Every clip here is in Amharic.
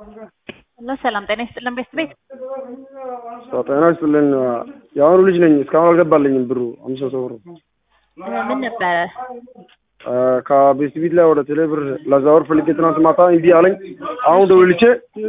ሄሎ ሰላም ጤና ይስጥልን ቤት ቤት ጤና ይስጥልን። የአሁኑ ልጅ ነኝ። እስካሁን አልገባልኝም ብሩ አምስት መቶ ብሩ ምን ነበረ? ከቤት ቢት ላይ ወደ ቴሌ ብር ላዛወር ፈልጌ ትናንት ማታ እምቢ አለኝ። አሁን ደውልቼ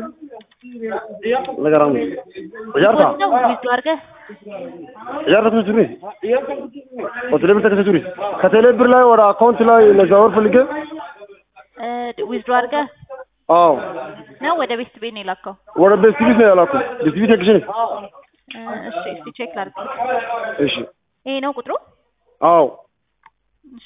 ነገር አሁን እጃርታ ነው ዊዝ አድርገህ እጃርታ ተሱሪ ወደ ብር ተከሰሱሪ ከቴሌ ብር ላይ ወደ አካውንት ላይ ላዛወር ፈልጌ ዊዝድሮ አድርገህ አዎ ነው ወደ ቤት ቤት ነው የላከው? ወደ ቤት ቢት ነው ያላኩ ቤት ቢት ኤክሽን እሺ እስቲ ቼክ ላድርግ። እሺ ይሄ ነው ቁጥሩ? አዎ እሺ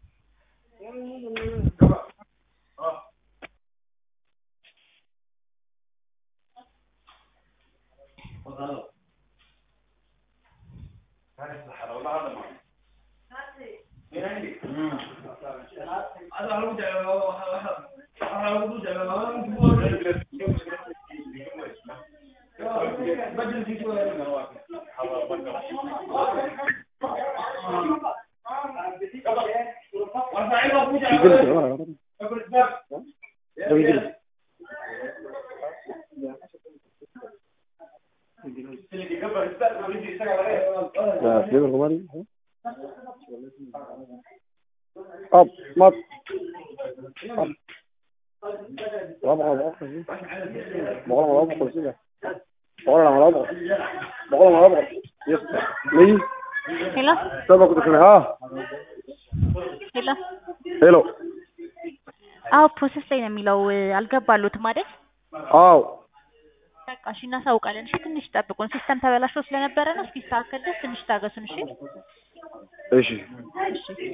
Up, mat. Up. laba boqol boqol boqol laba boqol sida boqol laba laba boqol boqol laba boqol yes may ሄሎ saba ku dakana ha ሄሎ hello አዎ ፕሮሰስ ላይ ነው የሚለው አልገባሉትም አይደል? አዎ በቃ እሺ እናሳውቃለን። እሺ ትንሽ ጠብቁን። ሲስተም ተበላሽቶ ስለነበረ ነው። እስኪስተካከል ድረስ ትንሽ ታገሱን። እሺ እሺ እሺ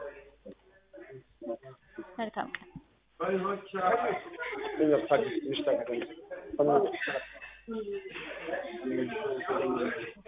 መልካም ቀን። ትንሽ ታገኝ